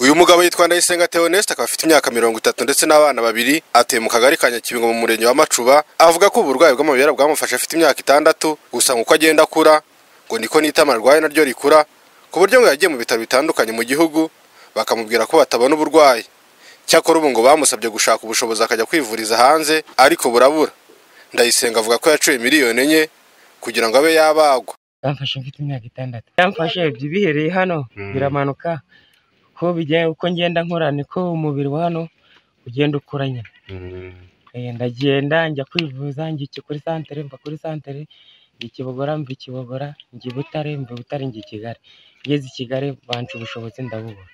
uyu mugabo yitwa Ndayisenga Theoneste akaba afite imyaka mirongo itatu ndetse n'abana babiri atuye mu kagari ka Nyakibingo mu murenge wa Macuba avuga ko uburwayi bw'amabere bwamufashe afite imyaka itandatu gusa nk'uko agenda akura ngo niko n'itama arwaye naryo rikura ku buryo ngo yagiye mu bitaro bitandukanye mu gihugu bakamubwira ko batabona uburwayi cyakora ubu ngo bamusabye gushaka ubushobozi akajya kwivuriza hanze ariko burabura Ndayisenga avuga ko yacuye miliyoni enye kugira ngo abe yabagwa bamfashe mfite imyaka itandatu bamfashe ibyo bihereye hano biramanuka ko bijya uko ngenda nkora niko umubiri wa hano ugenda ukura nyine Eh, ndagenda njya kwivuza njya iki- kuri santere mva kuri santere njya i kibogora mva i kibogora njya i butare mva i butare njya i kigali ngeze i kigali banca ubushobozi ndabubura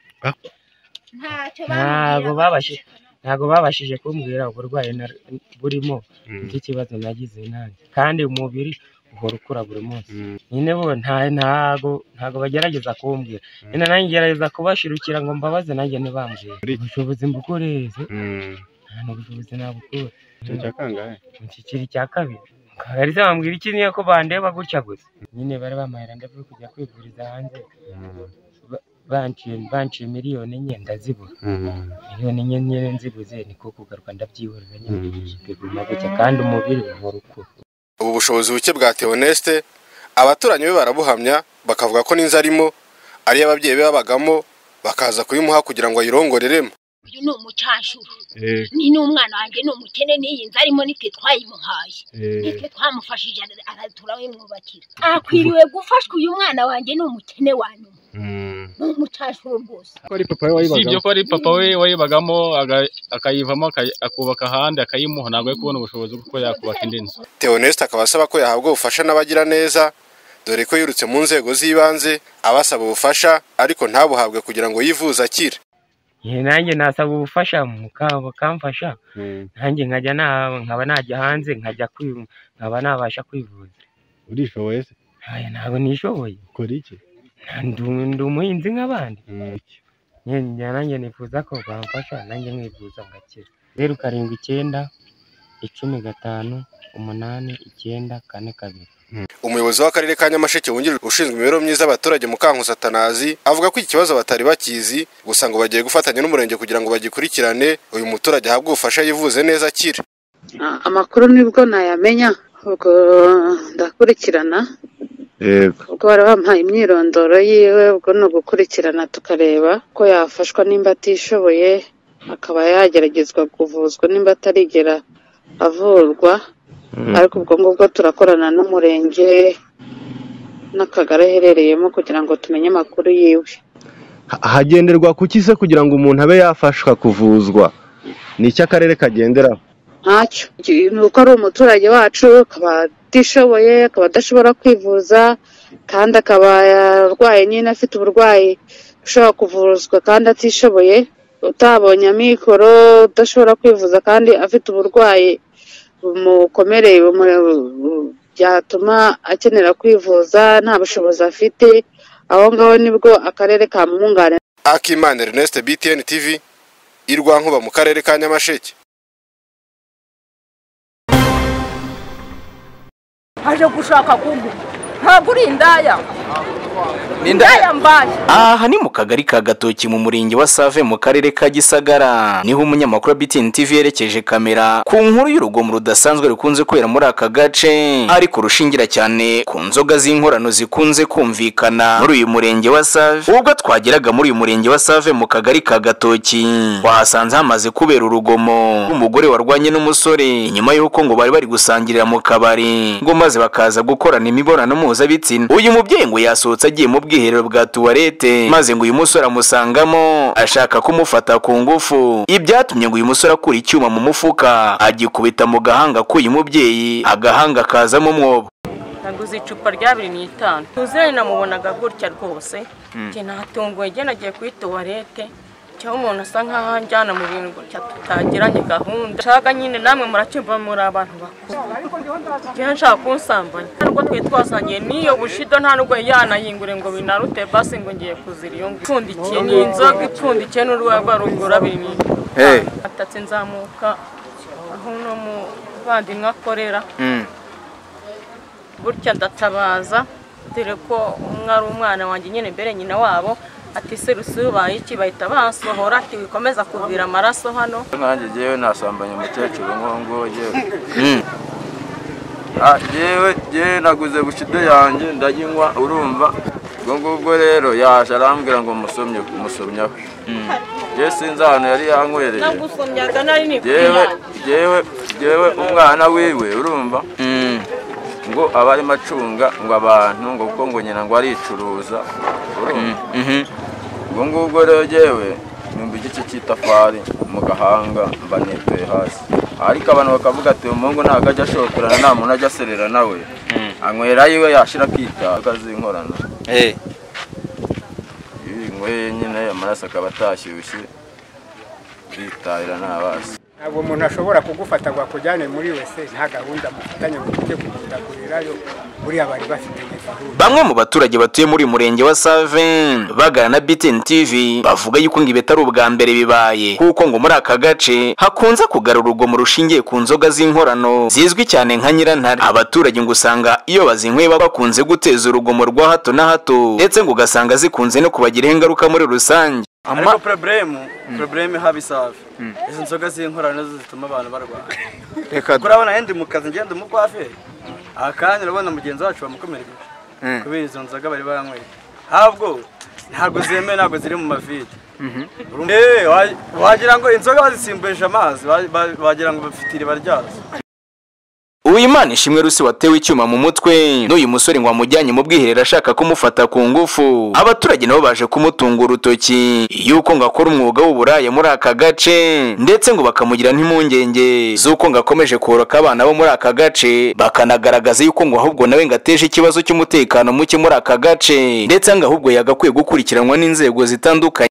ntacyo ntabwo babashije bamubwira ntabwo babashije kumbwira uburwayi nar- burimo bw'ikibazo nagize nanjye kandi umubiri uhora ukura buri munsi nyine bo nta ntago ntago bagerageza kumbwira nyine nanjye ngerageza kubashirukira ngo mbabaze nanjye ntibambwire ubushobozi mbukoreze nta n'ubushobozi nabukura mu kiciri cya kabiri Kagarisa bambwira iki niyo ko bandeba gutya gusa nyine bari bampahira ndavuye kujya kwivuriza hanze Ba- banciye banciye miliyoni enye ndazibura miliyoni enye nyine nzibuze niko kugaruka ndabyihorera nyine biguma gutya kandi umubiri uhora ukura ubu bushobozi buke bwa Theoneste abaturanyi be barabuhamya bakavuga ko n'inzu arimo ariyo ababyeyi be babagamo bakaza kuyimuha kugira ngo ayirongoreremo uyu ni umucanshuro ni n'umwana wanjye ni umukene n'iyi nzu arimo nitwe twayimuhaye nitwe twamufashije ara- ara- turawimwubakira akwiriwe gufashwa uyu mwana wanjye ni umukene wa nyuma ni umucanshuro rwose si ibyo ko ari papa we wayibagamo aga- akayivamo akayi- akubaka ahandi akayimuha ntabwo ari kubona ubushobozi bw'uko yakubaka indi nzu Theoneste akaba asaba ko yahabwa ubufasha n'abagira neza dore ko yirutse mu nzego z'ibanze abasaba ubufasha ariko ntabuhabwe kugira ngo yivuze akire Ye, nanjye nasaba ubufasha mukaba bakamfasha nanjye nkajya na- nkaba najya hanze nkajya kwi- nkaba nabasha kwivuza urishoboye se Aya, ntabwo nishoboye ukora iki Nta- ndu- ndi umuhinzi nk'abandi Nye- njye nanjye nifuza ko bamfasha nanjye nkivuza ngakira zeru karindwi icyenda icumi gatanu umunani icyenda kane kabiri umuyobozi w'akarere ka nyamasheke wungirije ushinzwe imibereho myiza y'abaturage mukankusi atanazi avuga ko iki kibazo batari bakizi gusa ngo bagiye gufatanya n'umurenge kugira ngo bagikurikirane uyu muturage ahabwe ubufasha yivuze neza akire Ah, amakuru nibwo nayamenya ubwo ndakurikirana yego ubwo bari bampaye imyirondoro yiwe ubwo ni ugukurikirana tukareba ko yafashwa nimba atishoboye akaba yageragezwa kuvuzwa nimba atarigera avurwa ariko ubwo ngubwo turakorana n'umurenge n'akagari aherereyemo kugira ngo tumenye amakuru yiwe Ha- hagenderwa ku ki se kugira ngo umuntu abe yafashwa kuvuzwa ni iki akarere kagenderaho ntacyo ni uko ari umuturage wacu akaba atishoboye akaba adashobora kwivuza kandi akaba arwaye nyine afite uburwayi ushobora kuvuzwa kandi atishoboye utabonye amikoro udashobora kwivuza kandi afite uburwayi bumukomereye bumu- bu- byatuma akenera kwivuza nta bushobozi afite aho ngaho nibwo akarere kamwunganira akimana erneste btn tv irwankuba mu karere ka nyamasheke aje gushaka kumpa ntabwo uri indaya indaya mbaye aha ni mu kagari ka gatoki mu murenge wa save mu karere ka gisagara niho umunyamakuru wa btn tv yerekeje kamera ku nkuru y'urugomo rudasanzwe rukunze kubera muri aka gace ariko rushingira cyane ku nzoga z'inkorano zikunze kumvikana muri uyu murenge wa save ubwo twageraga muri uyu murenge wa save mu kagari ka gatoki twahasanze hamaze kubera urugomo umugore warwanye n'umusore nyuma y'uko ngo bari bari gusangirira mu kabari ngo maze bakaza gukorana imibonano mpuzabitsina uyu mubyeyi ngo yasohotse agiye mu bwiherero bwa tuwarete maze ngo uyu musore amusangamo ashaka kumufata ku ngufu ibyatumye ngo uyu musore akura icyuma mu mufuka agikubita mu gahanga k'uyu mubyeyi agahanga kazamo umwobo naguze icupa ry'abiri n'itanu tuzeyi namubonaga gutya rwose njye natunguwe njye nagiye kuri tuwarete cyangwa umuntu asa nk'aho anjyana mu bintu gutya tutagiranye gahunda nshaka nyine namwe muracyumva muri abantu bakuru njye nshaka kunsambanya nta nubwo twari twasangiye n'iyo bushido nta nubwo yari yanayingure ngo binarute basi ngo ngiye kuzira iyo ngiyo ipfundikiye ni inzoga ipfundikiye n'urwagwa rugura abiri n'itanu atatse nzamuka aho uno muvandimwe akorera burya ndatabaza dore ko umwe ari umwana wanjye nyine mbere nyina wabo ati seruse ubaye iki bahita basohora ati wikomeza kuvira amaraso hano nkanjye ngewe nasambanye umukecuru nk'uwo nguwo ngewe Ah, ngewe ngewe naguze bushide yanjye ndayinywa urumva ubwo ngubwo rero yaje arambwira ngo musomye umusomyaho yewe sinzi ahantu yari yankwereye nagusomyaga nari ngewe nikuyanjye ngewe ngewe umwana wiwe urumva ngo aba arimo acunga ngo abantu ngo kuko ngo nyina ngo aricuruza urumva ubwo ngubwo rero ngewe numva igice cy'itafari mu gahanga mba nituye hasi ariko abantu bakavuga ati umuhungu ntabwo ajya ashokorana nta muntu ajya aserera nawe anywera yiwe yashira akitaba akazinkorana iyo inyweye nyine amaraso akaba atashyushye ritahira ntabasi ntabwo umuntu ashobora kugufata ngo akujyane muri wese nta gahunda mufitanye ngo ujye kugenda kurirayo buriya bari bafite gahunda Bamwe mu baturage batuye muri uyu murenge wa Save bagana na BTN TV bavuga yuko ngo ibi atari ubwa mbere bibaye kuko ngo muri aka gace hakunze kugarura urugomo rushingiye ku nzoga z'inkorano zizwi cyane nka nyirantare abaturage ngo usanga iyo bazinyweye baba bakunze guteza urugomo rwa hato na hato ndetse ngo ugasanga zikunze no kubagiraho ingaruka muri rusange ariko poroburemu poroburemu ihaba isafi izi nzoga z'inkorano nazo zituma abantu barwara Reka kuko urabona yenda mu kazi ngenda mu kwaferi aha kandi urabona mugenzi wacu bamukomereje kubera izo nzoga bari banyweye ntabwo ntabwo zemewe ntabwo ziri mu mavide Urumva- Eh, wa- wagira ngo inzoga bazisimburisha amazi wa- wa- wagira ngo bafite iriba ryazo Uwimana ishimwe rusi watewe icyuma mu mutwe n'uyu musore ngo amujyanye mu bwiherero ashaka kumufata ku ngufu abaturage nabo baje kumutunga urutoki yuko ngo akora umwuga w'uburaya muri aka gace ndetse ngo bakamugira n'impungenge z'uko ngo akomeje kororoka abana bo muri aka gace bakanagaragaza yuko ngo ahubwo nawe ngo ateje ikibazo cy'umutekano muke muri aka gace ndetse ngo ahubwo yagakwiye gukurikiranwa n'inzego zitandukanye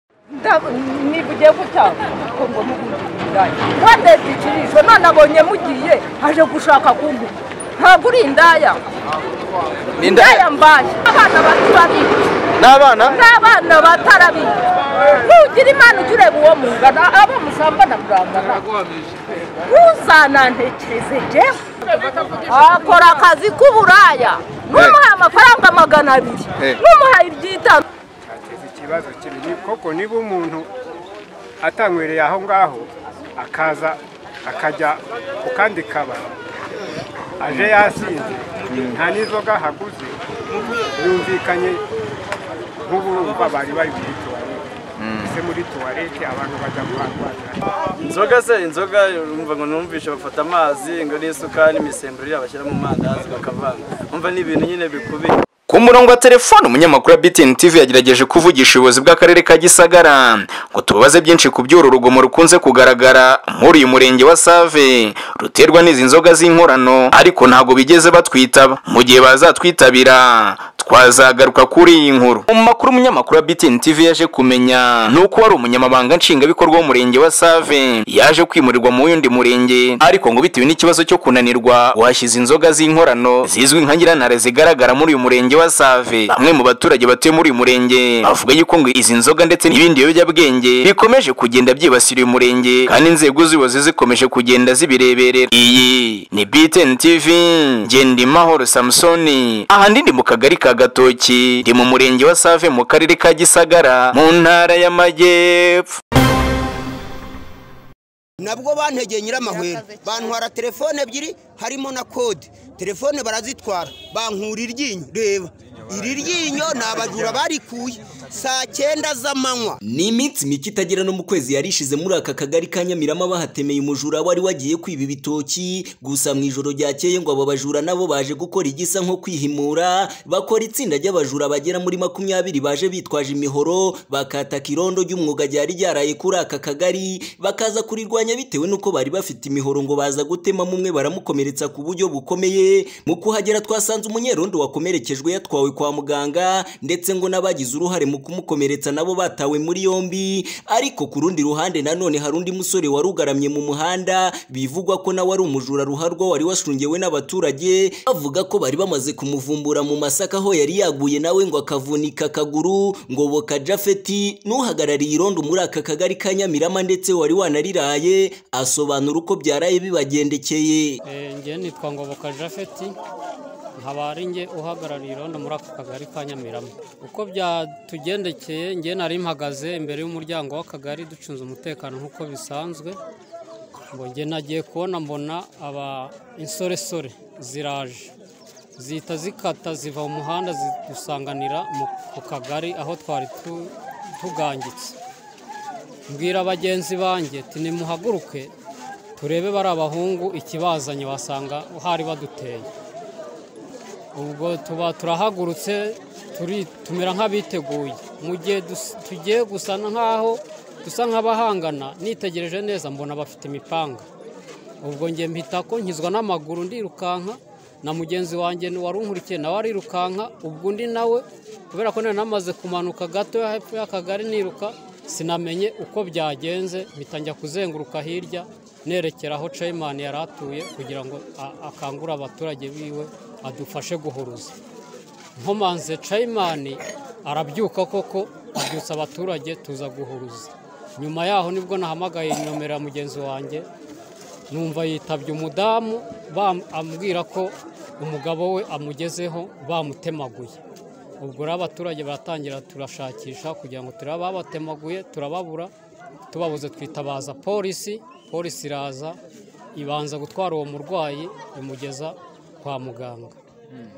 nibugiye gutanga kuko ngo mugurire kandi ikirisho none abonye mugiye aje gushaka kungu ntabwo uri indaya Ni indaya? indaya mbaye abana bato babizi n'abana n'abana batarabizi ntugira imana ujya ureba uwo mungana abo musambana murangana ntuzanantekereze jewe akora akazi k'uburaya n'umuhaye amafaranga magana abiri Eh. n'umuhaye iby'itanu cyateza ikibazo kinini koko niba umuntu atanywereye aho ngaho akaza akajya ku kandi kabari aje yasinze nta n'inzoga ahaguze yumvikanye nk'uburumva bari bari muri tuwarete ese muri tuwarete abantu bajya kuharwarira inzoga se inzoga urumva ngo numvishe bafata amazi ngo n'isukari n'imisemburo iriya bashyira mu mandazi bakavanga umva ni ibintu nyine bikubiye Ku murongo wa telefone umunyamakuru wa BTN TV yagerageje kuvugisha ubuyobozi bw'akarere ka Gisagara ngo tubabaze byinshi ku by'uru rugomo rukunze kugaragara muri uyu murenge wa Save ruterwa n'izi nzoga z'inkorano ariko ntago bigeze batwitaba mu gihe bazatwitabira twazagaruka kuri iyi nkuru mu makuru umunyamakuru wa BTN TV yaje kumenya ni uko wari umunyamabanga nshingwabikorwa w'umurenge wa Save yaje kwimurirwa mu wundi murenge ariko ngo bitewe n'ikibazo cyo kunanirwa washyize inzoga z'inkorano zizwi nka nyirantare zigaragara muri uyu murenge wa Save bamwe mu baturage batuye muri uyu murenge bavuga yuko ngo izi nzoga ndetse n'ibindi biyobyabwenge bikomeje kugenda byibasira uyu murenge kandi inzego z'ubuyobozi zikomeje kugenda zibireberera iyi ni BTN TV Gendimahoro Samsoni ahandi ndi mu kagari ka Gatoki ndi mu murenge wa Save mu karere ka Gisagara mu ntara y'Amajyepfo nabwo bantegeye nyiramahwera bantwara telefone ebyiri harimo na kode telefone barazitwara bankura iryinyo reba iri ryinyo ni abajura barikuye saa cyenda z'amanywa ni iminsi mike itagera no mu kwezi yari ishize muri aka kagari ka nyamirama bahatemeye umujura wari wagiye kwiba ibitoki gusa mu ijoro ryakeye ngo abo bajura nabo baje gukora igisa nko kwihimura bakora itsinda ry'abajura bagera muri makumyabiri baje bitwaje imihoro bakataka irondo ry'umwuga ryari ryaraye kuri aka kagari bakaza kurirwanya bitewe n'uko bari bafite imihoro ngo baza gutemamo umwe baramukomeretsa ku buryo bukomeye mu kuhagera twasanze umunyerondo wakomerekejwe yatwawe kwa muganga ndetse ngo n'abagize uruhare mu kumukomeretsa nabo batawe muri yombi ariko ku rundi ruhande nanone hari undi musore wari ugaramye mu muhanda bivugwa ko nawe ari umujura ruharwa wari washungewe n'abaturage bavuga ko bari bamaze kumuvumbura mu masaka aho yari yaguye nawe ngo akavunika akaguru ngoboka jafeti n'uhagarariye irondo muri aka kagari ka nyamirama ndetse wari wanariraye asobanura uko byaraye bibagendekeye Eh, njyewe nitwa ngoboka jafeti nkaba ari njye uhagarariye irondo muri aka kagari ka nyamirama uko byatugendekeye njye nari mpagaze imbere y'umuryango w'akagari ducunze umutekano nk'uko bisanzwe ngo njye nagiye kubona mbona aba insoresore ziraje zihita zikata ziva mu muhanda zidusanganira mu ku kagari aho twari tu- tugangitse mbwira bagenzi banjye ati nimuhaguruke turebe bari abahungu ikibazanye wasanga hari baduteye ubwo tuba turahagurutse turi tumera nk'abiteguye mu gihe dus- tugiye gusa nk'aho dusa nk'abahangana nitegereje neza mbona bafite imipanga ubwo njye mpita ko nkizwa n'amaguru ndirukanka na mugenzi wanjye ni wari unkurikiye nawe arirukanka ubwo undi nawe kubera ko nari namaze kumanuka gato hepfo y'akagari niruka sinamenye uko byagenze mpita njya kuzenguruka hirya nerekera aho ceyimani yari atuye kugira ngo a- akangure abaturage biwe adufashe guhuruza nkomanze cayimani arabyuka koko abyutsa abaturage tuza guhuruza nyuma yaho nibwo nahamagaye nomero ya mugenzi wanjye numva yitabye umudamu bam- ambwira ko umugabo we amugezeho bamutemaguye ubwo rero abaturage baratangira turashakisha kugira ngo turebe abatemaguye turababura tubabuze twitabaza polisi polisi iraza ibanza gutwara uwo murwayi imugeza kwa muganga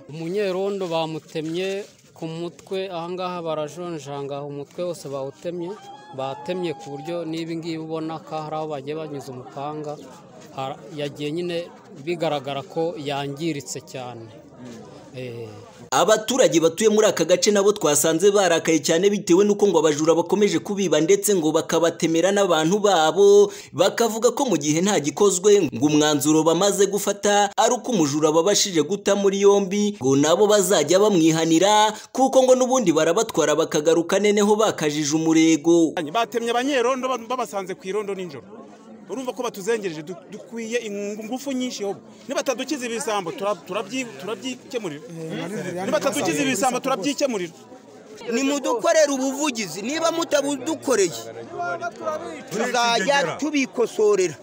umunyerondo bamutemye ku mutwe ahangaha barajonjanga umutwe wose bawutemye batemye ku buryo n'ibi ngibi ubona ko hari aho bagiye banyuze umupanga Har- yagiye nyine bigaragara ko yangiritse cyane Eh, Abaturage batuye muri aka gace nabo twasanze barakaye cyane bitewe n'uko ngo abajura bakomeje kubiba ndetse ngo bakabatemera n'abantu babo bakavuga ko mu gihe nta gikozwe ngo umwanzuro bamaze gufata ari uko umujura babashije guta muri yombi ngo nabo bazajya bamwihanira kuko ngo n'ubundi barabatwara bakagaruka neneho bakajije umurego batemye abanyerondo ba- babasanze ku irondo nijoro urumva ko batuzengereje du- dukwiye ingu- ingufu nyinshi hobo nibatadukiza ibisambo tura- turabyi- turabyikemurira nibatadukiza ibisambo turabyikemurira nimudukorere ubuvugizi niba mutabudukoreye tuzajya tubikosorera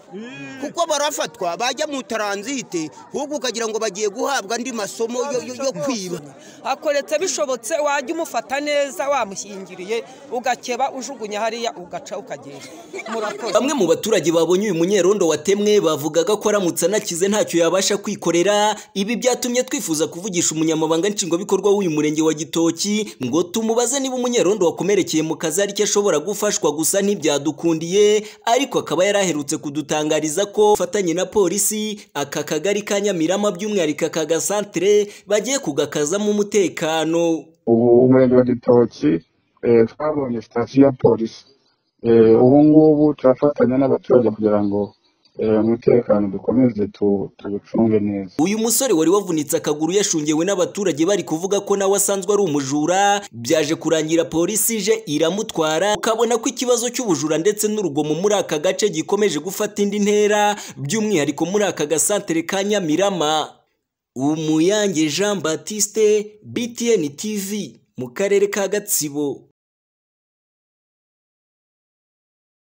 kuko barafatwa bajya mu taranzite ahubwo ukagira ngo bagiye guhabwa andi masomo yo- yo yo kwiba akoretse bishobotse wajya umufata neza wamushyingiriye ugakeba ujugunya hariya ugaca ukagenda murakoze Bamwe mu baturage babonye uyu munyerondo watemwe bavugaga ko aramutse anakize ntacyo yabasha kwikorera ibi byatumye twifuza kuvugisha umunyamabanga nshingwabikorwa w'uyu murenge wa Gitoki ngo tumubaze niba umunyerondo wakomerekeye mu kazi ari cyo ashobora gufashwa gusa ntibyadukundiye ariko akaba yaraherutse kudutangariza ko afatanye na polisi aka kagari ka Nyamirama by'umwihariko aka gasantere bagiye kugakazamo umutekano ubu umurenge wa gitoki eh, twabonye sitasiyo ya polisi Eh, ubu ngubu turafatanya n'abaturage kugira ngo eh, umutekano dukomeze tu- tuwucunge neza Uyu musore wari wavunitse akaguru yashungewe n'abaturage bari kuvuga ko nawe asanzwe ari umujura, byaje kurangira polisi ije iramutwara, ukabona ko ikibazo cy'ubujura ndetse n'urugomo muri aka gace gikomeje gufata indi ntera, by'umwihariko muri aka gasantere ka Nyamirama. Umuyange Jean Baptiste, BTN TV, mu karere ka Gatsibo.